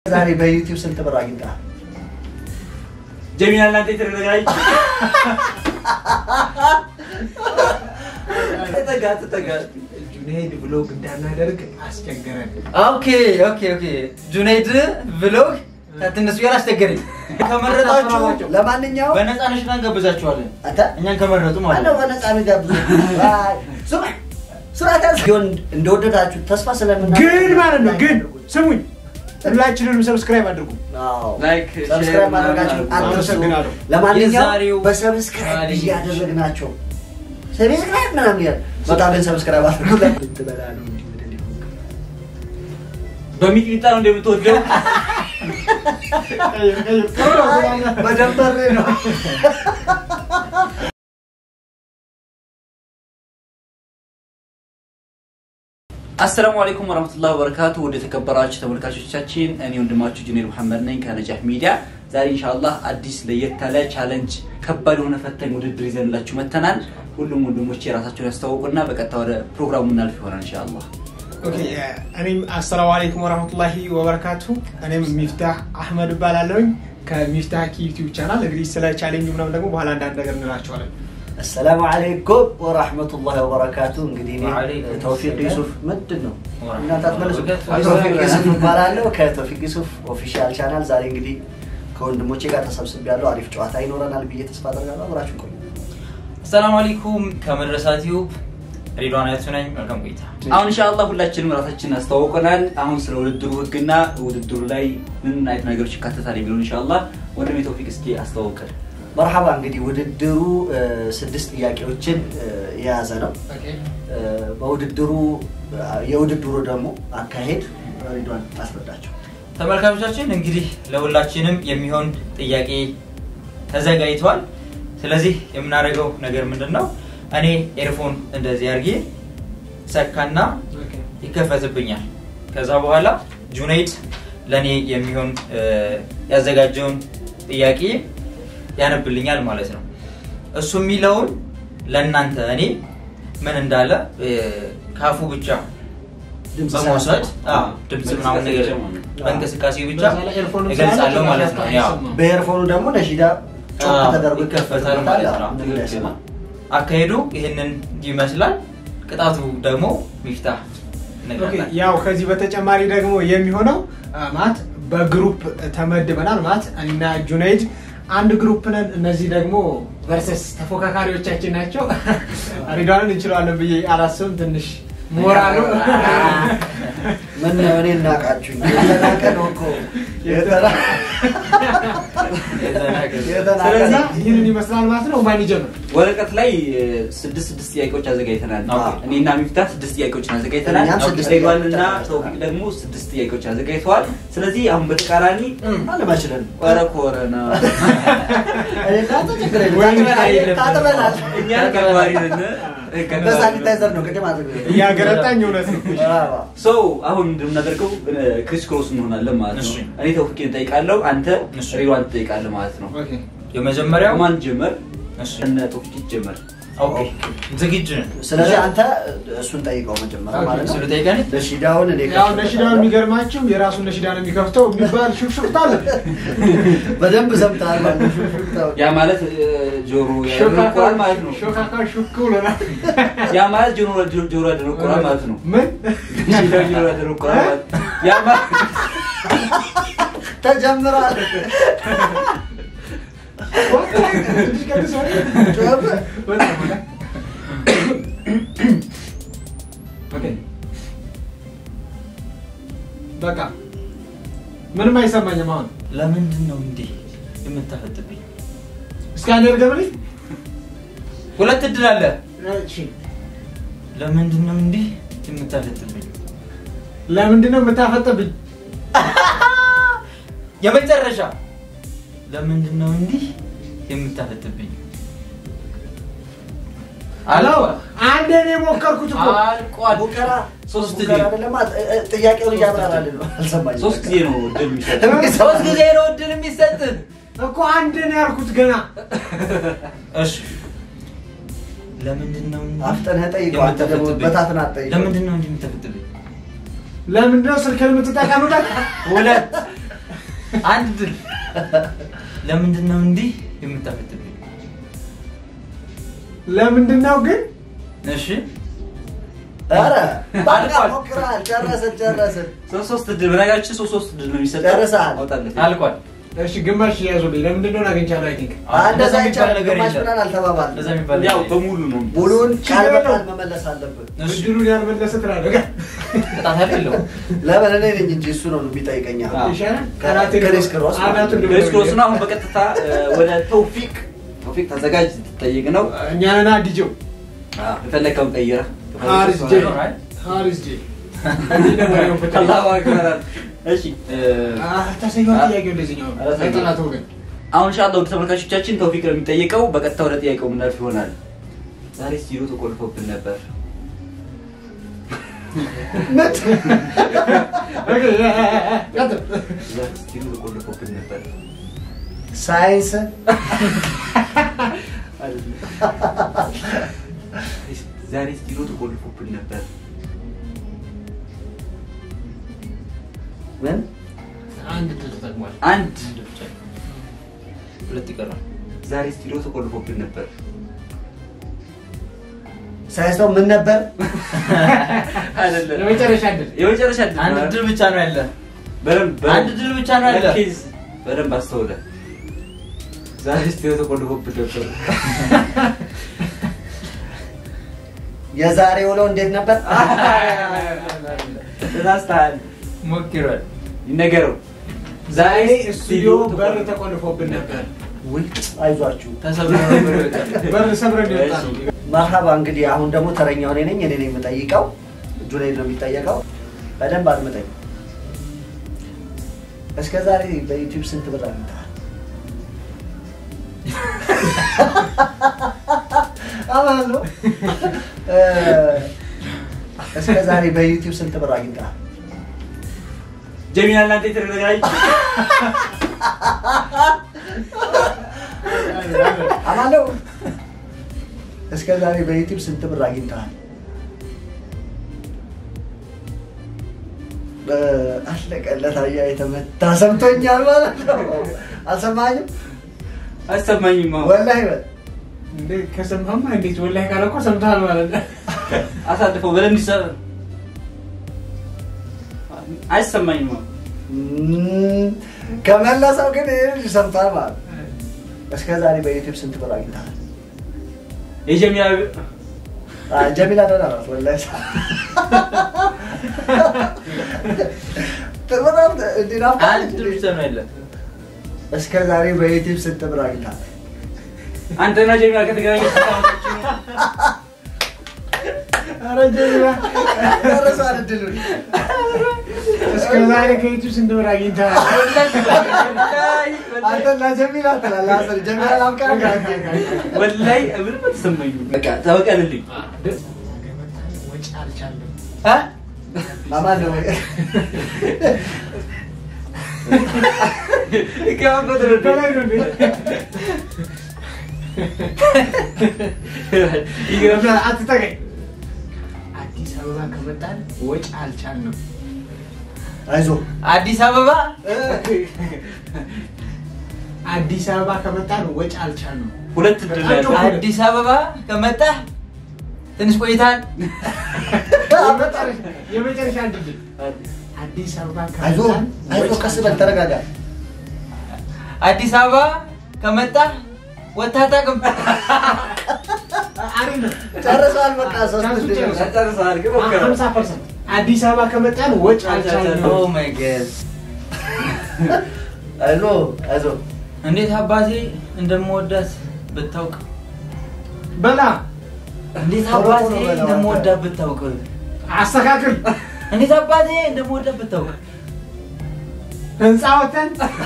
ዛሬ በዩቲዩብ ስንት ብር አግኝተሃል? ጀሚላ እናንተ የተረጋጋች ተጠጋ ተጠጋ። ጁኔይድ ብሎግ እንዳናደርግ አስቸገረን። ኦኬ ኦኬ ኦኬ ጁኔይድ ብሎግ ትንሱ ጋር አስቸገረኝ። ከመረጣችሁ ለማንኛውም በነፃ ነሽና እንጋብዛችኋለን። አንተ እኛን ከመረጡ ማለት አለው ነው። በነፃ የሚጋብዙ ስማ፣ ስርዓት ያዝ። ቢሆን እንደወደዳችሁ ተስፋ ስለምና ግን ማለት ነው ግን ስሙኝ፣ ሁላችንንም ሰብስክራይብ አድርጉ። ላይክ ሰብስክራይብ ማድረጋችሁ አትርሱ። አመሰግናለሁ። ለማንኛውም የዛሬው በሰብስክራይብ ቻሌንጅ እያደረግናቸው ሰብስክራይብ ምናምን ያል በጣም ግን ሰብስክራይብ አድርጉ። ትበላ ነው እንዲህ ወደ እኔ ሆንክ። በሚጥሚጣ ነው እንደምትወደው መደበር ነው። አሰላሙ አለይኩም ወራህመቱላሂ ወበረካቱ። ወደ ተከበራችሁ ተመልካቾቻችን እኔ ወንድማችሁ ጁኔር መሐመድ ነኝ ከነጃህ ሚዲያ። ዛሬ ኢንሻአላህ አዲስ ለየት ያለ ቻለንጅ፣ ከባድ የሆነ ፈታኝ ውድድር ይዘንላችሁ መተናል። ሁሉም ወንድሞቼ የራሳቸውን ያስተዋውቁና በቀጥታ ወደ ፕሮግራሙ እናልፍ ይሆናል ኢንሻአላህ። ኦኬ እኔም አሰላሙ አለይኩም ወራህመቱላሂ ወበረካቱ። እኔም ሚፍታህ አህመድ እባላለሁኝ ከሚፍታህ ዩቲዩብ ቻናል። እንግዲህ ስለ ቻሌንጁ ምናምን ደግሞ በኋላ አንዳንድ ነገር እንላቸዋለን። አሰላሙ አለይኩም ወራህመቱላሂ ወበረካቱ። እንግዲህ እኔ ወአለይኩም ተውፊቅ ሰላም ዩሱፍ ምንድን ነው ወራህመቱላሂ እናንተ አትመልሱ። ወበረካቱ። ተውፊቅ ዩሱፍ እባላለሁ ከተውፊቅ ዩሱፍ ኦፊሻል ቻናል። ዛሬ እንግዲህ ከወንድሞቼ ጋር ተሰብስቤያለሁ። አሪፍ ጨዋታ ይኖረናል ብዬ ተስፋ አደርጋለሁ። አብራችሁ ቆዩ። አሰላሙ አለይኩም ከመድረሳ ቲዩብ ሬድዋን አያቱ ነኝ። መልካም ቆይታ። አሁን ኢንሻአላህ ሁላችንም ራሳችንን አስተዋውቀናል። አሁን ስለ ውድድሩ ህግና ውድድሩ ላይ ምን አይነት ነገሮች ይካተታል የሚለውን ኢንሻአላህ ወንድሜ ተውፊቅ እስኪ አስተዋውቀን። መርሐባ እንግዲህ ውድድሩ እ፣ ስድስት ጥያቄዎችን እ፣ የያዘ ነው። እ፣ በውድድሩ የውድድሩ ደግሞ አካሄድ ሪዷን አስረዳቸው። ተመልካቾቻችን እንግዲህ ለሁላችንም የሚሆን ጥያቄ ተዘጋጅቷል። ስለዚህ የምናደርገው ነገር ምንድን ነው? እኔ ኤርፎን እንደዚህ አድርጌ ሰካና ይከፈትብኛል። ከዛ በኋላ ጁነይድ ለእኔ የሚሆን እ፣ ያዘጋጀውን ጥያቄ ያነብልኛል ማለት ነው። እሱ የሚለውን ለእናንተ እኔ ምን እንዳለ እ፣ ካፉ ብቻ ድምፅ በመውሰድ ሳያሰማ። አዎ፣ ድምፅ ምናምን ነገር በእንቅስቃሴ ብቻ በዛ ላይ ኤርፎኑ እገልጻለሁ ስላለ ማለት ነው። ያው አይሰማም። በኤርፎኑ ደግሞ ነሺዳ ጮክ አዎ፣ ተደርጎ ይከፈታል ማለት ነው። ምንም እንዳይሰማ። አካሄዱ ይህንን ይመስላል። ቅጣቱ ደግሞ ሚፍታህ ኦኬ፣ ነግረናል። ያው ከዚህ በተጨማሪ ደግሞ የሚሆነው አ፣ ማለት በግሩፕ ተመድበናል ማለት እኔና ጁነይድ አንድ ግሩፕ ነን። እነዚህ ደግሞ ቨርሰስ ተፎካካሪዎቻችን ናቸው። ሪዷንን እንችለዋለን ብዬ አላስብም። ትንሽ ሞራሉ ምን ነው እኔ እናቃችሁኝ የተናቀ ነው እኮ የተና- የተናቀ ስለዚህ ነው። ይህንን ይመስላል ማለት ነው። ማን ይጀምር? ወረቀት ላይ እ፣ ስድስት ስድስት ጥያቄዎች አዘጋጅተናል። ኦኬ። እኔና ሚፍታህ ስድስት ጥያቄዎችን አዘጋጅተናል። እኛም ስድስት ሬድዋንና ጥያቄዎች ተውፊቅ ደግሞ ስድስት ጥያቄዎች አዘጋጅተዋል። ስለዚህ አሁን በተቃራኒ አለማችለን ኧረ ኮረና እኔ እናንተ ችግር የለም። ወይም ታጥበናል፣ ታጥበናል። እኛ ከባሪ ነን። በሳኒታይዘር ነው ቅድም አድርገ እያገረጣኝ እውነት ነው። ሰው አሁን እንደምናደርገው ክሪስ ክሮስ እንሆናለን ማለት ነው። እሺ። እኔ ተውፊቅን እጠይቃለሁ፣ አንተ እሺ። ሬድዋን ትጠይቃለህ ማለት ነው። ኦኬ። የመጀመሪያው ማን ጀመር? እሺ። እነ ተውፊቅ ይጀመር። ኦኬ፣ ዝግጁ ነን። ስለዚህ አንተ እሱን ጠይቀው መጀመሪያ ማለት ነው። ስለ ጠይቀን ነሺዳውን እኔ ያው ነሺዳ የሚገርማችሁ የራሱን ነሺዳ ነው የሚከፍተው የሚባል ሹክሹክታ አለ። በደንብ ሰምተሃል ማለት ነው። ሹክሹክታውን። ያ ማለት እ፣ ጆሮ ያደነቁራል ማለት ነው። ሾካካ ሹክ ብሎናል። ያ ማለት ጆሮ ጆሮ ያደነቁራል ማለት ነው። ምን ጆሮ ያደነቁራል ማለት ያ ማለት ተጀምሯል። ትንሽ ቀንስ ሆነ። ጮኸ። በጣም ሆነ። ኦኬ። በቃ ምንም አይሰማኝም አሁን ለምንድን ነው እንዲህ የምታፈጥብኝ? እስኪ አንዴ ድገምልኝ። ሁለት እድል አለ። እሺ። ለምንድን ነው እንዲህ የምታፈጥብኝ? ለምንድን ነው የምታፈጥብኝ? የመጨረሻ ለምንድን ነው እንዲህ የምታፈጥብኝ? አሎ አንዴ ነው የሞከርኩት እኮ አልቋል። ሙከራ ሶስት ሙከራ ጊዜ አይደለም አ- እ- እ- ጥያቄውን እያብራራልን ነው። አልሰማኝም። ሶስት ጊዜ ነው እድል የሚሰጥ። ሶስት ጊዜ ነው እድል የሚሰጥ። እኮ አንዴ ነው ያልኩት ገና። እሺ ለምንድን ነው እንዲህ አፍጠንህ ጠይቀው። አንተ ደግሞ የምታፈጥብኝ? በታትን አትጠይቀው። ለምንድን ነው እንዲህ የምታፈጥብኝ? ለምንድን ነው ስልክህን የምትጠቀምበት? ሁለት አንድ ድል ለምንድን ነው እንዲህ የምታፈጥብኝ? ለምንድን ነው ግን እሺ ኧረ በቃ አልቋል። ሞክረሃል። ጨረስን ጨረስን። ሶስት ሶስት ድል በነገራችን ሶስት ሶስት ድል ነው የሚሰጠው። ጨርሰሃል። አውጣለት። አልቋል። እሺ ግማሽ ያዙልኝ። ለምንድን ነው አግኝቻለሁ? አይ ቲንክ እንደዛ እንደዛ የሚባል ይቻላል። ነገር ግማሽ የለም። ብለን አልተባባልንም። እንደዛ የሚባል ያው ነገር የለም። በሙሉ ነው። ሙሉውን ቃል ችግር በቃል የለውም። መመለስ አለብን። እሺ እድሉን ያልመለሰ ትላለህ። ቅጣት አይደለም። ለምን እኔ ነኝ እንጂ እሱ ነው የሚጠይቀኝ። አሁን። አዎ። ይሻላል። ክሪስ ክሮስ ማለት አናቱን ነው። ድብድብ ክሪስ ክሮስ ነው። አሁን በቀጥታ እ፣ ወደ ተውፊቅ ተውፊቅ ተዘጋጅ ትጠይቅ ነው። እኛንና ዲጄው የፈለከውን ቀይረህ ሃሪስ ጄ ሃሪስ ጄ እንዲህ ነው የሚሆነው ፍትህ። አላሁ አክበር። እሺ እ፣ አህ፣ ታሳየው ጥያቄው እንደዚህኛው ኧረ ተው። አይጠላት ወገን አሁን ኢንሻአላህ ውድ ተመልካቾቻችን ተውፊቅ ነው የሚጠይቀው። በቀጥታ ወደ ጥያቄው ምናልፍ ይሆናል። ዛሬ ስቱዲዮ ተቆልፎብን ነበር። ነት ኦኬ ቀጥል። ዛሬ ስቱዲዮ ተቆልፎብን ነበር። ሳይንስ ዛሬ ስቱዲዮ ተቆልፎብን ነበር። ምን አንድ ድል ተጠቅሟል። አንድ ሁለት ይቀራል። ዛሬ ስቱዲዮ ተቆልፎብን ነበር። ሳይንስ ነው ምን ነበር? አይደለም የመጨረሻ ድል የመጨረሻ ድል አንድ ነው። ድል ብቻ ነው ያለ። በደንብ በደንብ- አንድ ድል ብቻ ነው ያለ። ኬዝ በደንብ አስተውለ። ዛሬ ስቱዲዮ ተቆልፎብን ነበር። የዛሬ ውለው እንዴት ነበር? ተሳስተሃል። ሞክሯል። ይነገረው ዛሬ ስቱዲዮ በር ተቆልፎብን ነበር። ውይ አይዟችሁ። ተሰብሮ ነበር ይወጣል። በር ሰብረን የወጣ ነው። መርሀባ እንግዲህ አሁን ደግሞ ተረኛው እኔ ነኝ። እኔ ነኝ የምጠይቀው። ጁኔድ ነው የሚጠየቀው። በደንብ አድምጠኝ። እስከ ዛሬ በዩቲዩብ ስንት ብር አግኝተሃል? አማለሁ እስከ ዛሬ በዩቲዩብ ስንት ብር አግኝተሃል? ጀሚና እናንተ የተረጋጋች አማለሁ እስከ ዛሬ በዩቲዩብ ስንት ብር አግኝተሃል? አለቀለት። አያ የተመታ ሰምቶኛል ማለት ነው። አልሰማኝም? አሰማኝማ ወላሂ በል እንዴ ከሰማህማ እንዴት ወላሂ ካለ እኮ ሰምተሃል ማለት ነው። አሳልፈው በደንብ ይሰ- አይሰማኝማ እም፣ ከመለሰው ግን ይህ ሰምቷል ማለት ነው። እስከ ዛሬ በዩቲዩብ ስንት ብር አግኝተሃል? የጀሚላ አ፣ ጀሚላ ደህና ናት ወላሂ። በጣም እንዲህ ናፍቃለች አንድ ድል እንዴ? ብቻ ነው ያለ። እስከ ዛሬ በዩቲዩብ ስንት ብር አግኝተሃል? አንተና ጀሚላ ከተገናኘ ኧረ ጀሚላ ደረሷል እድሉን። እስከ ዛሬ ከዩቲዩብ ስንት ብር አግኝተሃል? አንተና ጀሚላ ትላለህ። አስር ጀሚላ ናፍቃለች። ወላይ ምንም አልተሰማኝም። በቃ ተበቀልልኝ። ወጪ አልቻለም። እ? ማማን ነው በላይ ነው እንዴ? ይገርምሃል። አትጠቀኝ። አዲስ አበባ ከመጣን ወጪ አልቻልንም። አይዞህ አዲስ አበባ አዲስ አበባ ከመጣን ወጪ አልቻልንም። ሁለት ድል ነው ያለው። አዲስ አበባ ከመጣህ ትንሽ ቆይታል። የመጨረሻ- የመጨረሻ ድል አዲስ አበባ አይዞህ ከመጣን አይዞህ፣ ወጪ ቀስ በል ተረጋጋ። አዲስ አበባ ከመጣህ ወጥተህ አታውቅም። አሪፍ ነው። ጨርሰዋል። በቃ ሶስት ቻንሱ ድል ነው። ጨርሷል። ጨርሰሃል ግን ሞክረው። ሀምሳ ፐርሰንት አዲስ አበባ ከመጣን ወጪ አልቻልንም። ኦ ማይ ጋድ አይዞህ አይዞህ እንዴት አባቴ እንደምወዳት ብታውቅ፣ በላ እንዴት ቶሎ ቶሎ አባቴ በለው እንደምወዳት ብታውቅ፣ አስተካክል። እንዴት አባቴ እንደምወዳት ብታውቅ፣ ህንፃ ወተን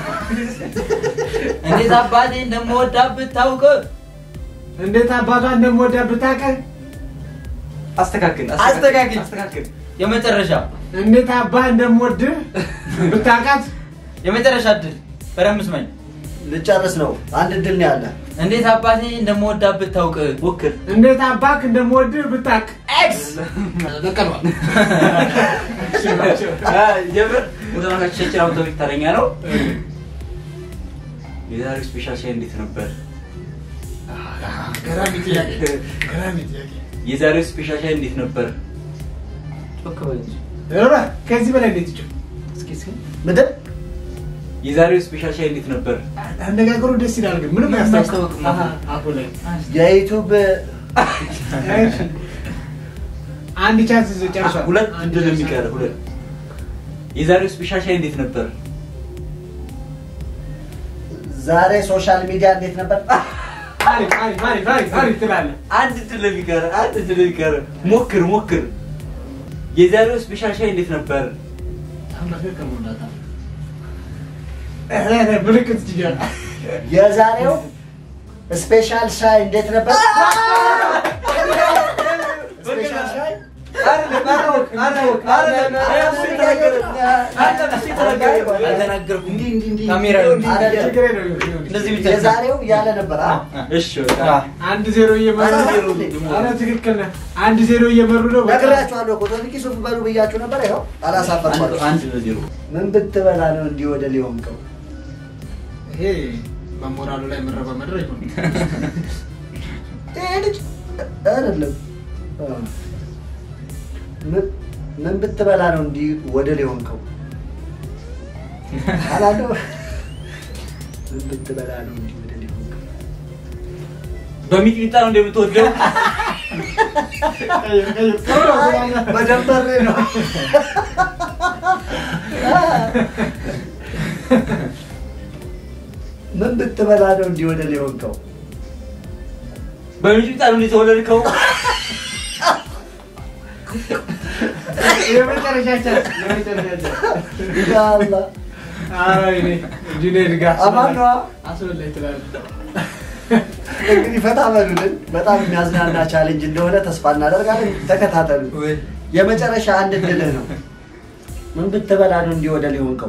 እንዴት አባቴ እንደምወዳት ብታውቅ፣ እንዴት አባቷ እንደምወዳ ብታውቅ፣ አስተካክል አስተካክል። አስተካክል። የመጨረሻ እንዴት አባህ እንደምወድህ ብታውቃት፣ የመጨረሻ እድል በደንብ ስማኝ። ልጨርስ ነው። አንድ ድል ነው ያለ። እንዴት አባቴ እንደምወዳት ብታውቅ፣ ሞክር። እንዴት አባክ እንደምወድህ ብታውቅ። ኤክስ በቀሏል። አ፣ የምር ተመልካቾቻችን አሁን ተውፊቅ ተረኛ ነው። የዛሬው ስፔሻል ሻይ እንዴት ነበር? ገራሚ ጥያቄ ገራሚ ጥያቄ የዛሬው ስፔሻል ሻይ እንዴት ነበር? ጮክ በል እንጂ። ኧረ ከዚህ በላይ እንዴት ይችል እስኪ እስኪ ምንድን የዛሬው ስፔሻል ሻይ እንዴት ነበር? አነጋገሩ ደስ ይላል ግን ምንም ምንም አያስታውቅም አያስታውቅም። አሃ፣ አፉ ላይ የዩቱብ እሺ። አንድ ቻንስ ይዞ ጨርሷል ሁለት አንድ ድል ቻንስ የሚቀር ሁለት። የዛሬው ስፔሻል ሻይ እንዴት ነበር? ዛሬ ሶሻል ሚዲያ እንዴት ነበር? አሪፍ አሪፍ አሪፍ አሪፍ አሪፍ ትላለህ አንድ ድል የሚቀር አንድ ድል የሚቀር ሞክር ሞክር። የዛሬው ስፔሻል ሻይ እንዴት ነበር? ምልክት ትችላል የዛሬው ስፔሻል ሻይ እንዴት ነበር? ስፔሻል ሻይ አልተናገርኩም። እንዲህ እንዲህ እንዲህ ካሜራ እንዲህ እንዲህ ችግር የለውም ይሁን። እንደዚህ ብቻ የዛሬው ያለ ነበር። አ? እሺ በቃ አንድ ዜሮ እየመሩ አንድ ዜሮ ኧረ ትክክል ነህ አንድ ዜሮ እየመሩ ነው በጣም- ነግሬያችኋለሁ እኮ ቶፊቂ ሱፍ በሉ ብያችሁ ነበር። ይኸው አንድ አላሳፈርኳችሁ። አንድ ለዜሮ ምን ብትበላ ነው እንዲህ ወደ ሊሆንከው? ይሄ በሞራሉ ላይ መረባ መድረ ይሁን ይሄ ልጅ አይደለም። አ። ምን- ምን ብትበላ ነው እንዲህ ወደ ሊሆንከው? አላለው። ምን ብትበላ ነው እንዲህ ወደ ሊሆንከው? በሚጥሚጣ ነው እንደምትወደው መደበር ነው። ምን ብትበላ ነው እንዲህ ወደ ሊሆንከው? በሚጥሚጣ ነው እንደተወለድከው የመጨረሻ ቻንስ የመጨረሻ ቻንስ ያ አላህ። ኧረ ወይኔ ጁኔድ ጋር አማን ነዋ። አስበላይ ትላለህ እንግዲህ ፈታ በሉልን። በጣም የሚያዝናና ቻሌንጅ እንደሆነ ተስፋ እናደርጋለን። ተከታተሉ። ወይ የመጨረሻ አንድ እድልህ ነው። ምን ብትበላ ነው እንዲህ ወደ ሊሆንከው?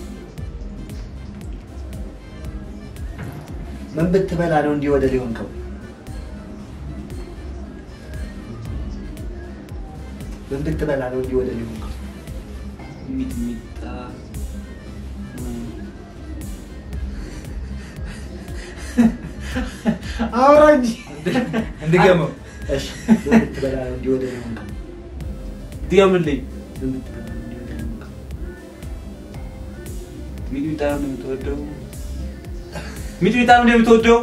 ምን ብትበላ ነው እንዲህ ወደ ሊሆንከው? ምን ብትበላ ነው እንዲህ ወደ ሊሆንከው? ሚጥሚጣ አውራ እንጂ እንድገመው እሺ፣ ምን ብትበላ ነው እንዲህ ወደ ሊሆንከው? ድገምልኝ። ምን ብትበላ ነው እንዲህ ወደ ሊሆንከው? ሚጥሚጣ ነው እንደምትወደው ሚጥሚጣ ነው እንደምትወደው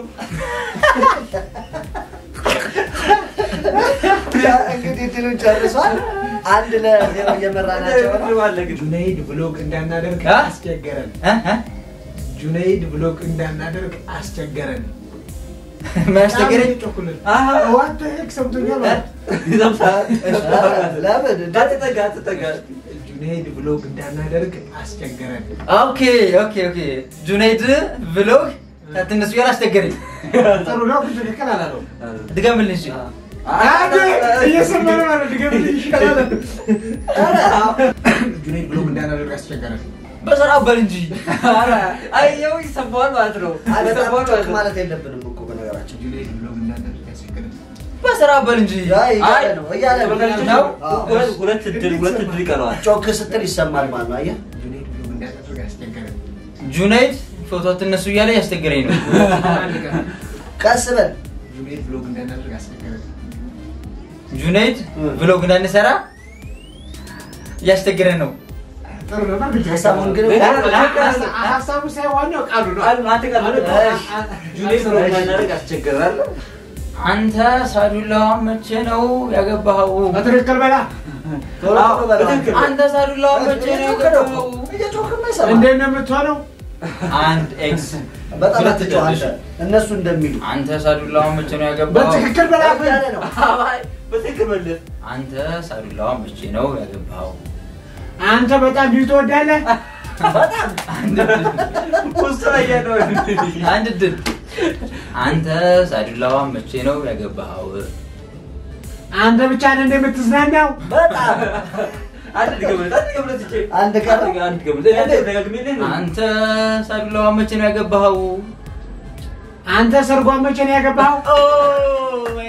እንግዲህ ድሉን ጨርሷል። አንድ ለዜሮ እየመራ ናቸው ነው። ጁነይድ ብሎግ እንዳናደርግ አ? አስቸገረን እ? እ? ጁነይድ ብሎግ እንዳናደርግ አስቸገረን የሚያስቸግረኝ ጮኩልን አሀ። ዋት ሄክ ሰምቶኛል ለምን አትጠጋ አትጠጋ ጁነይድ ብሎግ እንዳናደርግ አስቸገረን ኦኬ ኦኬ ኦኬ ጁነይድ ብሎግ ትንሱ ያል አስቸገረኝ። ጥሩ ነው ግን ትክክል አላለው ድገምልኝ እሺ። አንዴ እየሰማ ነው ማለት ድገምልኝ ይሻላል ጁነይድ ብሎግ እንዳናደርግ አስቸገረን በስራ በል እንጂ አየው ይሰማዋል ማለት ነው። አይ፣ በጣም ይሰማዋል ጮክ ማለት ነው። ማለት የለብንም እኮ በነገራችን ጁነይድ ብሎግ እንዳናደርግ አስቸገረን በስራ በል እንጂ አይ፣ እያለ ነው እያለ ነው ነው አዎ። ሁለት- ሁለት እድል ሁለት እድል ይቀረዋል ጮክ ስትል ይሰማል ማለት ነው። አየህ ጁነይድ ብሎግ እንዳናደርግ አስቸገረን ጁነይድ ፎቶ ትነሱ እያለ ያስቸገረኝ ነው። አንድ ቀን ቀስ በል ጁነይድ ብሎግ እንዳናደርግ አስቸገረን ጁነይድ ብሎግ እንዳንሰራ እያስቸገረን ነው። ጥሩ ነበር ግን ሀሳቡን ግን ሀሳቡ ሳይሆን ዋናው ቃሉ ነው ቃል አንተ ቃል እሺ። ጁኔድ ብሎ እንዳናደርግ አስቸገራል አንተ ሳዱላዋን መቼ ነው ያገባኸው? በትክክል በላ ቶሎ ቶሎ በለው። በትክክል። አንተ ሳዱላዋን መቼ ነው እየጮክ ነው እኮ። ያገባኸው? እየጮክማ ይሰማል። እንዴት ነው የምትሆነው አንድ ኤክስ በጣም ሁለት አትጮህ አንተ። ጨርሽ። እነሱ እንደሚሉ አንተ ሳዱላዋን መቼ ነው ያገባኸው? በትክክል በላ እያለ ነው። በትክክል መለስ አንተ ሳዱላዋን መቼ ነው ያገባኸው? አንተ በጣም ቢዩ ትወዳለህ ውስጥ ላይ ያለው አንድ ድል አንተ ሳዱላዋን መቼ ነው ያገባኸው? አንተ ብቻ ነህ እንደምትዝናናው በጣም አንድ ድገምለት አንድ ድገምለት እጄ አንድ ቀን አንድ ድገምለት አንድ ደጋግሜልህ ነው አንተ ሳዱላዋን መቼ ነው ያገባኸው? አንተ ሰርጓን መቼ ነው ያገባኸው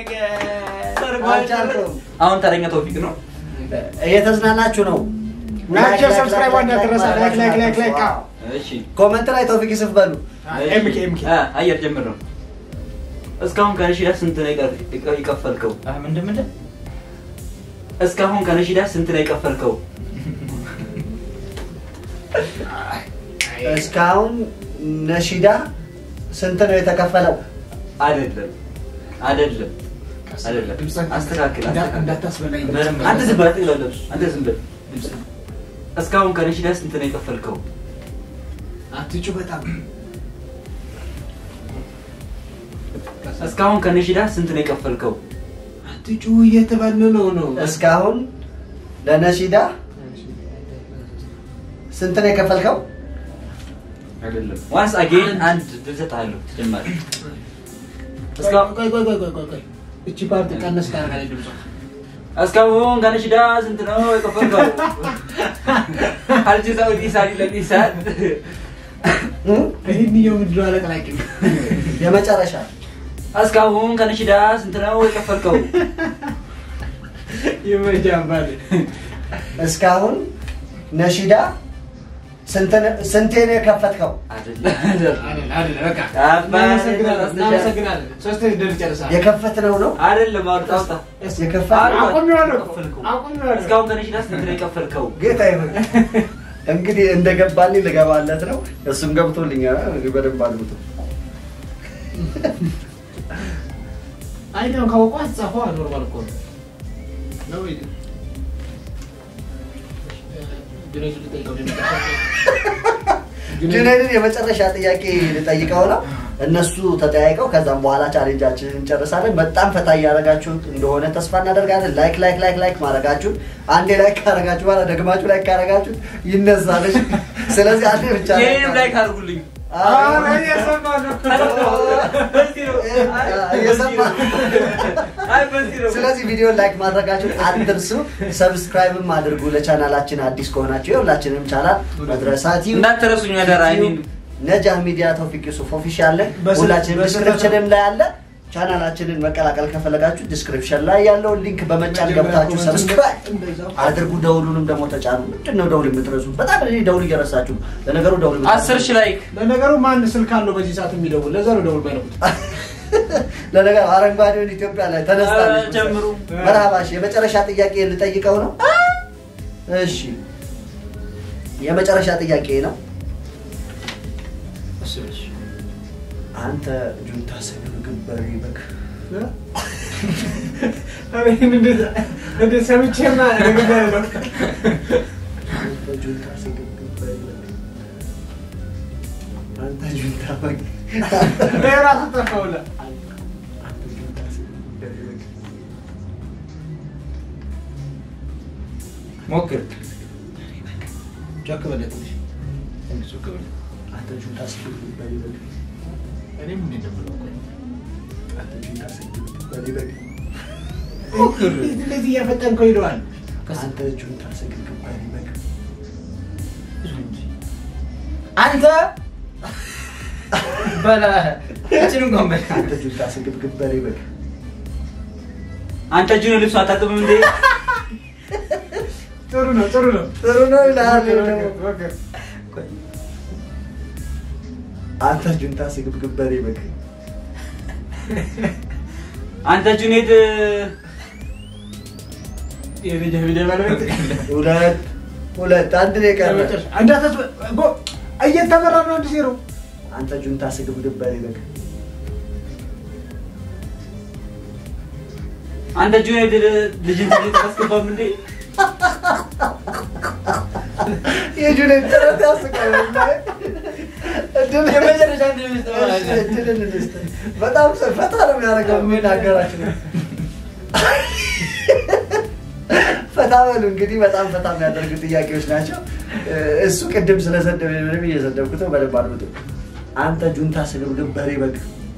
አልቻልኩም። አሁን ተረኛ ተውፊቅ ነው እየተዝናናችሁ ነው ናቸው ሰብስክራይብ እንዳትረሳ ላይክ ላይክ ላይክ ላይክ ዋው። እሺ ኮመንት ላይ ተውፊቅ ይስፍ በሉ ኤምኬ ኤምኬ አ፣ አየር ጀምር ነው እስካሁን ከነሺዳ ስንት ነው የቀ- የቀ- የከፈልከው አህ፣ ምንድን ምንድን እስካሁን ከነሺዳ ስንት ነው የከፈልከው እስካሁን ነሺዳ ስንት ነው የተከፈለው? አይደለም አይደለም አይደለም አስተካክል አስተካክል። እንዳታስበላኝ አንተ ዝም በል አትቅለብ አንተ ዝም በል እስካሁን ከነሺዳ ስንት ነው የከፈልከው አትጩ በጣም እስካሁን ከነሺዳ ስንት ነው የከፈልከው አትጩ እየተባልን ነው ነው እስካሁን ለነሺዳ ስንት ነው የከፈልከው? አይደለም ዋንስ አጌን አንድ ድል እሰጥሃለሁ ተጨማሪ እስካሁን ቆይ ቆይ ቆይ ቆይ ቆይ ቆይ እቺ ፓርቲ ቀነስ ካረጋለች ድምጿ እስካሁን ከነሺዳ ስንት ነው የከፈልከው አልጅዛው ዲሳሊ ለዲሳል እ? ይህንየው ምንድን ነው አለቅላቂ የመጨረሻ እስካሁን ከነሺዳ ስንት ነው የከፈልከው ይመጃባል እስካሁን ነሺዳ ስንት ነ- ስንቴ ነው የከፈትከው? አይደለም አይደል አይደል በቃ እናመሰግናለን እናመሰግናለን ሶስት ድር ጨርሳል የከፈትነው ነው አይደለም አውጣ አውጣ የከፈት አቁሜዋለሁ ከፈልከው። አቁሜዋለሁ እስካሁን ከነሺዳ ስንት ነው የከፈልከው ጌታ ይሁን። እንግዲህ እንደገባልኝ ልገባለት ነው። እሱም ገብቶልኛል። እንግዲህ በደንብ አድርጉት። አይደለም ካወቁ አትጻፈው ኖርማል እኮ ነው ነው ወይ ጁኔድ ልጠይቀው ነው ጁኔድን የመጨረሻ ጥያቄ ልጠይቀው ነው። እነሱ ተጠያይቀው ከዛም በኋላ ቻሌንጃችንን እንጨርሳለን። በጣም ፈታ እያደረጋችሁት እንደሆነ ተስፋ እናደርጋለን። ላይክ ላይክ ላይክ ላይክ ማድረጋችሁን አንዴ ላይክ ካረጋችሁ በኋላ ደግማችሁ ላይክ ካረጋችሁት ይነሳለች። ስለዚህ አንዴ ብቻ ይህንም ላይክ አድርጉልኝ አረ እየሰማ ነው በዚህ ነው እየሰማ አይ በዚህ ነው ስለዚህ ቪዲዮን ላይክ ማድረጋችሁን አትርሱ። ሰብስክራይብም አድርጉ ለቻናላችን አዲስ ከሆናችሁ የሁላችንም ቻናል መድረሳት እንዳትረሱኝ አደራ አይ ሚን ነጃህ ሚዲያ ተውፊቅ ዩሱፍ ኦፊሻል ላይ በስ- ሁላችንም በስ- ዲስክሪፕሽንም ላይ አለ። ቻናላችንን መቀላቀል ከፈለጋችሁ ዲስክሪፕሽን ላይ ያለውን ሊንክ በመጫን ገብታችሁ ሰብስክራይብ አድርጉ። ደውሉንም ደግሞ ተጫኑ። ምንድን ነው ደውል የምትረሱ? በጣም እኔ ደውል እየረሳችሁ ነው። ለነገሩ ደውል የምትረሱ- አስር ሺህ ላይክ ለነገሩ ማን ስልክ አለው በዚህ ሰዓት የሚደውል ለዛ ነው ደውል ባይለቁት ለነገሩ አረንጓዴውን ኢትዮጵያ ላይ ተነስታለች። ኧረ ጀምሩ። መርሃባሽ የመጨረሻ ጥያቄ ልጠይቀው ነው። እሺ የመጨረሻ ጥያቄ ነው። አንተ ጁንታ ስግብግብ በሬ በግ እንደ ሰምቼማ ነገር ያለው አንተ ጁንታ ስግብግብ በሬ በግ አንተ ጁንታ በግ ራሱ ጠፋውላ አንተ ጁንታ ስግብግብ በሬ በግ ሞክር ጮክ በለ ትንሽ ትንሽ ጮክ በለ አንተ ጁንታ ስግብግብ በሬ በግ እኔም እንዴት ነው የምለው? አንተ ጁንታ ስግብግብ በሬ በግ ሞክር እንደዚህ እያፈጠንከው ሄደዋል አንተ ጁንታ ስግብግብ በሬ በግ አንተ በላ እችን እንኳን በል አንተ ጁንታ ስግብግብ በሬ በግ አንተ እጅን ልብሱ አታጥብም እንዴ ጥሩ ነው ጥሩ ነው ጥሩ ነው ይልሃል ደግሞ ሞክር አንተ ጁንታ ስግብግብ በሬ በግ አንተ ጁኔድ የልጅ ቪዲዮ ባለቤት ሁለት ሁለት አንድ ነው የቀረ ለመጨረሻ እንዳታስ ጎ እየተመራ ነው አንድ ዜሮ አንተ ጁንታ ስግብግብ በሬ በግ አንተ ጁኔድ ልጅን ትምህርት አታስገባም እንዴ የጁኔድ ጥረት ያስቃል እድል የመጨረሻ እድል ልስጥ ማለት ነው። እድልን እንስጥ። በጣም ፈታ ነው የሚያደርገው የሚናገራችሁ ፈታ በሉ እንግዲህ በጣም ፈታ የሚያደርጉ ጥያቄዎች ናቸው እሱ ቅድም ስለሰደብ ምንም እየሰደብኩት ነው በደንብ አድምጡ አንተ ጁንታ ስግብግብ በሬ በግ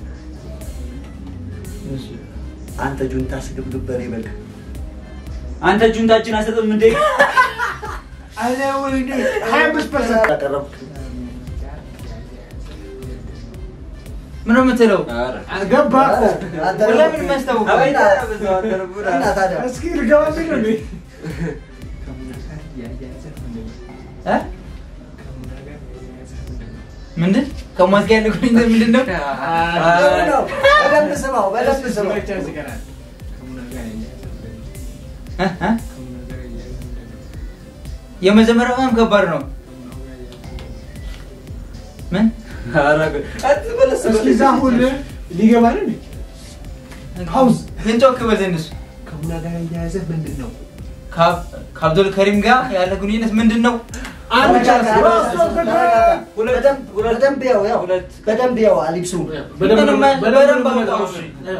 አንተ ጁንታ ስግብግብ በሬ በግ አንተ ጁንታ እጅን አሰጥም እንዴ አለ ወይ ሀያ አምስት ፐርሰንት ያቀረብኩት ምን ነው የምትለው? ኧረ ገባ እኮ አንተ ወላሂ ደግሞ- ምንም አያስታውቅም። አቤት፣ እና ታዲያ እስኪ ልገባ ቢል ነው እንዴ? እ? ምንድን ከሟት ጋር ያለ ግንኙነት ምንድን ነው? ጥሩ ነው። በደንብ ስማው፣ በደንብ ስማው። እ? እ? የመጀመሪያው በጣም ከባድ ነው። ምን እስኪ እዛ ሁሉ ሊገባ ነው እንዴ? ፓውዝ ግን ጮክ በል ትንሽ ከሙና ጋር ያያያዘ ምንድን ነው? ከአብ- ከአብዱል ከሪም ጋር ያለ ግንኙነት ምንድን ነው? አንድ ቻንስ በደንብ በደንብ ያው ያው በደንብ ያው አሊብሱ ምንም በደንብ አውጣው እሺ።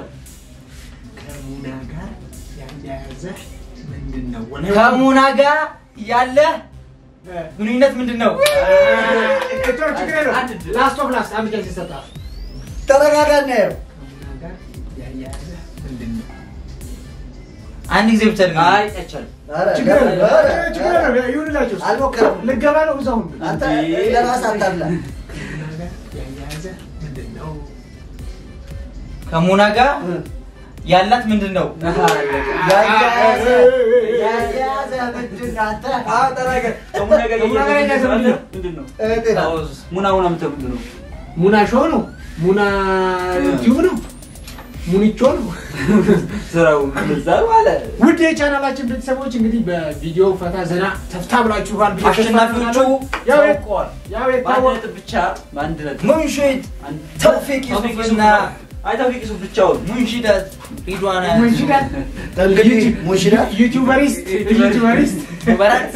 ከሙና ጋር ያያያዘ ምንድን ነው? ከሙና ጋር ያለ ግንኙነት ምንድን ነው? ላስት ኦፍ ላስት አንድ ቻንስ ይሰጣል። ተረጋጋ እናየው። ከሙና ጋር ያያያዘ ምንድን ነው? አንድ ጊዜ ብቻ ድገም። አይ አይቻልም። ኧረ ችግር የለም፣ ኧረ፣ ችግር የለም፣ ይሁንላችሁ። አልሞከረም። ልገባ ነው እዛው ሁሉ አንተ ለራስህ አታብላ። ከሙና ጋር ያያያዘ ምንድን ነው? ከሙና ጋር ያላት ምንድን ነው? ያያያዘ ያያያዘ ምንድን ነው አንተ? አዎ ተናገር። ከሙና ጋር ከሙና ጋር እያያዘ እያያዘ ምንድን ነው? ምንድን ነው? እህቴ ናት። አዎ፣ ሙና ሙና የምትለው ምንድን ነው? ሙና ሾው ነው? ሙና ቲዩብ ነው? ሙኒቾ ነው? ስራው እንደዛ ማለት ውድ የቻናላችን ቤተሰቦች እንግዲህ በቪዲዮ ፈታ ዘና ተፍታ ብላችኋል። ብዬ ተስፋ አሸናፊዎቹ አደርጋለሁ። ያው የ- ታውቀዋል። ያው በአንድ የታወቀ ነጥብ ብቻ በአንድ ነጥብ ሙንሽድ አንድ- ተውፊቅ ተውፊቅ ዩሱፍና ዩሱፍ- አይ ተውፊቅ ዩሱፍ ብቻውን ሙንሽዳት ሪድዋና ሙንሽዳት እንግዲህ ሙንሽዳት ዩቲዩበሪስት ዩቲዩበሪስት ሙባራት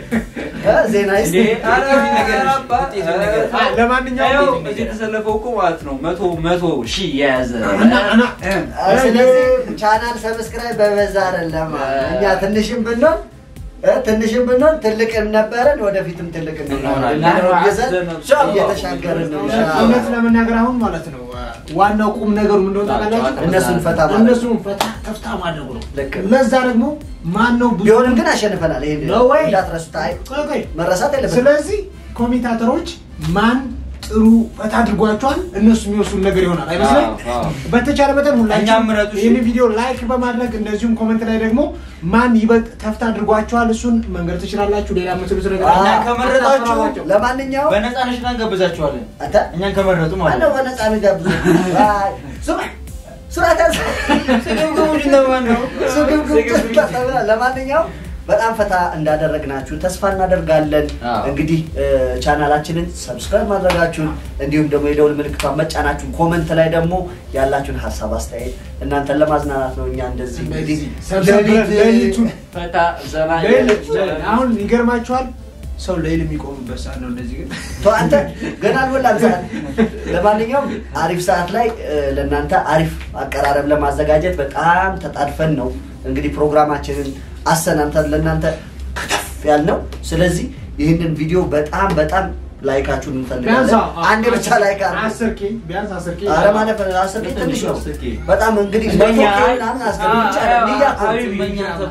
እ ዜናይስት እንዴ፣ ኧረ፣ ውጤቱን ነገር፣ አባ፣ ውጤቱን ነገር። አ፣ ለማንኛውም ይኸው እዚህ የተሰለፈው እኮ ማለት ነው መቶ መቶ ሺህ የያዘ እና እና እ፣ ስለዚህ ቻናል ሰብስክራይብ በበዛ አይደለም እኛ ትንሽም ብንሆን እ፣ ትንሽም ብንሆን ትልቅም ነበረን ወደፊትም ትልቅ እንሆናለን እንሆናለን። ይዘን እየተሻገርን ነው እውነት ለመናገር አሁን ማለት ነው አ፣ ዋናው ቁም ነገሩ ምን እንደሆነ ታውቃላችሁ? እነሱን ፈታ ማለት እነሱን ፈታ ተፍታ ማድረጉ ነው። ልክ ነው። ለዛ ደግሞ ማን ነው ብዙ ቢሆንም ግን አሸንፈናል። ይሄን No way. እንዳትረሱት። አይ ቆይ ቆይ መረሳት የለበትም። ስለዚህ ኮሜንታተሮች ማን ጥሩ ፈታ አድርጓቸዋል እነሱ የሚወስኑ ነገር ይሆናል አይመስልም? አዎ፣ አዎ። በተቻለ መጠን እኛም ሁላችሁም ምረጡ እሺ። ይህን ቪዲዮ ላይክ በማድረግ እንደዚሁም ኮሜንት ላይ ደግሞ ማን ይበልጥ ተፍታ አድርጓቸዋል እሱን መንገድ ትችላላችሁ። ሌላ የምትሉት ነገር እኛ አለ? ከመረጣችሁ አታስፈራሯቸው። ለማንኛውም በነፃ ነሽና እንጋብዛችኋለን። አንተ እኛን ከመረጡ ማለት ማነው ነው። በነፃ የሚጋብዙ? አይ፣ ሱራ ሱራ ታዝ ስግብግቡ ምንድን ነው? ስግብግብ ተብላ። ለማንኛውም በጣም ፈታ እንዳደረግናችሁ ተስፋ እናደርጋለን። አዎ። እንግዲህ እ፣ ቻናላችንን ሰብስክራይብ ማድረጋችሁን እንዲሁም ደግሞ የደውል ምልክቷን መጫናችሁን ኮመንት ላይ ደግሞ ያላችሁን ሀሳብ አስተያየት እናንተን ለማዝናናት ነው። እኛ እንደዚህ እንግዲህ ሰብሰብ ብለን ሌሊት- ሌሊቱን ፈታ ዘና ሌሊት እያለ- አሁን ይገርማችኋል ሰው ሌሊት የሚቆምበት ሰዓት ነው እንደዚህ ግን ተው አንተ ገና አልሞላም ሰዓት። ለማንኛውም አሪፍ ሰዓት ላይ እ፣ ለእናንተ አሪፍ አቀራረብ ለማዘጋጀት በጣም ተጣድፈን ነው እንግዲህ ፕሮግራማችንን አሰናምተን ለእናንተ ከተፍ ያልነው። ስለዚህ ይህንን ቪዲዮ በጣም በጣም ላይካችሁን ቢያንስ እንፈልጋለን። አንድ ብቻ ላይክ አድርጉ። አስር ኬ ቢያንስ አስር ኬ ኧረ ማለት አስር ኬ ትንሽ ነው። አስር ኬ። በጣም እንግዲህ እንደኛ መቶ ኬ ምናምን አስገቡ ይቻላል። ንያ እኮ ነው። ሀቢቢ፣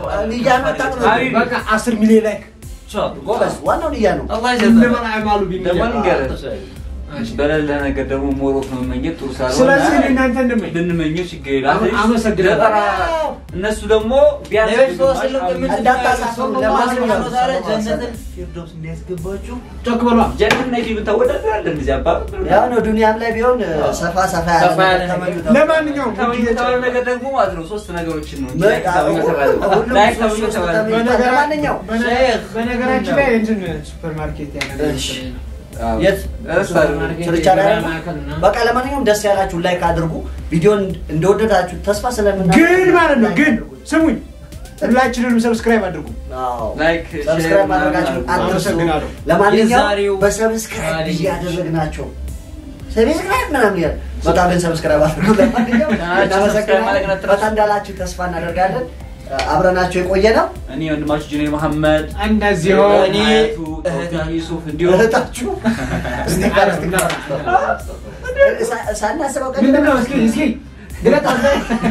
ንያ መጣቅ ነው። ሀቢቢ። በቃ አስር ሚሊዮን ላይክ ጎበዝ፣ ዋናው ንያ ነው። አላህ ይዘን እንደምን አይማሉ ቢል ደግሞ ይላል። ልንገርህ፣ በሌለ ነገር ደግሞ ሞሮት መመኘት ጥሩ ሳልሆነ ስለዚህ እኔ እናንተ እንደምን ብንመኘው ችግር የለም። አመ- አመሰግናለሁ። ዘጠና- እነሱ ደግሞ ቢያንስ ለቤት ሰው ግማሽ ስልክ አምስት- እንዳታሳፍሩ ለማንኛውም ጀነትን ፊርዶስ እንዲያስገባችሁ ጮክ በሏ ጀነት እና ዲብን ታወዳድራለህ እንደዚህ አባባል ያው ነው ዱንያም ላይ ቢሆን ሰፋ ሰፋ ያለ ሰፋ ያለ ነገር ነገር። ተመኙ። ለማንኛውም ተመኝ የተባለ ነገር ደግሞ ማለት ነው ሶስት ነገሮችን ነው እንጂ ምን- ላይክ ተመኝ የተባለ ሁሉም ላይክ ሶስት ተመኝ ሶስት የተባለ ተመኝ- በነገራ- ለማንኛውም በነ- ሼክ በነገራችን ላይ እንትን ሱፐር ማርኬት ያለ እሺ። አዎ። የት? ረሳለሁ። ስርቻ ላይ ነው? በቃ ለማንኛውም ደስ ያላችሁ ላይክ አድርጉ። ቪዲዮን እንደወደዳችሁ ተስፋ ስለምናደርግ ግን ማለት ነው ግን ስሙኝ ሁላችንንም ሰብስክራይብ አድርጉ አዎ። ላይክ፣ ሰብስክራይብ ሼር ማድረጋችሁን ምናምን አትርሱ። አመሰግናለሁ። ለማንኛውም የዛሬው በሰብስክራይብ ታሪክ እያደረግናቸው ሰብስክራይብ ምናምን ያለ በጣም ግን ሰብስክራይብ አድርጉ። ለማንኛውም ሰብስክራይብ ማድረግ እናመሰግናለን። አትርሱ። በጣም እንዳላችሁ ተስፋ እናደርጋለን። አብረናቸው የቆየ ነው እኔ ወንድማችሁ ጁኔር መሐመድ እንደዚህ እኔ እኔ- ተውፊቅ ዩሱፍ እንዲሁም እህታችሁ ስቲከር ስቲከር ሳ- ሳናስበው ቀን ምንድን ነው እስኪ እስኪ ግለጥ አንተ።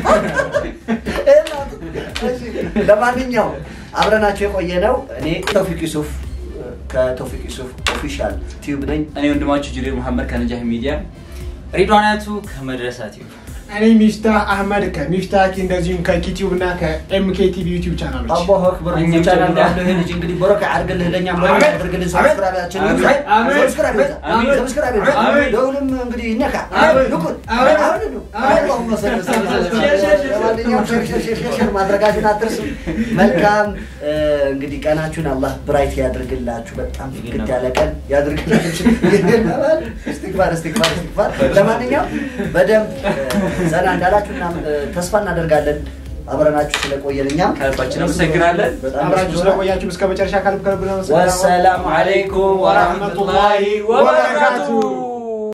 እሺ፣ ለማንኛውም አብረናቸው የቆየ ነው። እኔ ተውፊቅ ዩሱፍ ከተውፊቅ ዩሱፍ ኦፊሻል ቲዩብ ነኝ። እኔ ወንድማችሁ ጁኔር መሐመድ ከነጃህ ሚዲያ ሪድዋናቱ ከመድረሳት ይሁን እኔ ሚፍታህ አህመድ ከሚፍታህ እንደዚሁም ከኪቲዩብ እና ከኤምኬቲቪ ዩቲዩብ ቻናሎች አላሁ አክበር እኛም ቻናል ጀምረን ያለው ይሄ ልጅ እንግዲህ በረካ ያድርግልህ ለእኛም በረካ አሜን። ያድርግልን አሜን። ሰብስክራይባችን አሜን። ይብዛ። አሜን። ሰብስክራይብ ይብዛ። አሜን። ሰብስክራይብ ይብዛ። አሜን። ደውልም እንግዲህ ይነካ አሜን። ንቁን አሜን። አሁን ነው አሜን። አላሁመ ሰሊ ሰሊ ሰሊ ሼር፣ ሼር፣ ሼር። ለማንኛውም ሼር ሼር ሼር ሼር ሼር ማድረጋችሁን አትርሱ መልካም እ፣ እንግዲህ ቀናችሁን አላህ ብራይት ያድርግላችሁ በጣም ፍክት ያለ ቀን ያድርግላችሁ እስትግፋር እስትግፋር እስትግፋር ለማንኛውም በደንብ እ፣ ዘና እንዳላችሁ እና እ፣ ተስፋ እናደርጋለን አብረናችሁ ስለቆየን እኛም ከልባችን አመሰግናለን። በጣም አብራችሁ ደስ ብሎናል። ስለቆያችሁ እስከ መጨረሻ ከልብ ከልብ ነው ወሰላሙ አለይኩም ወራህመቱላሂ ወበረካቱሁ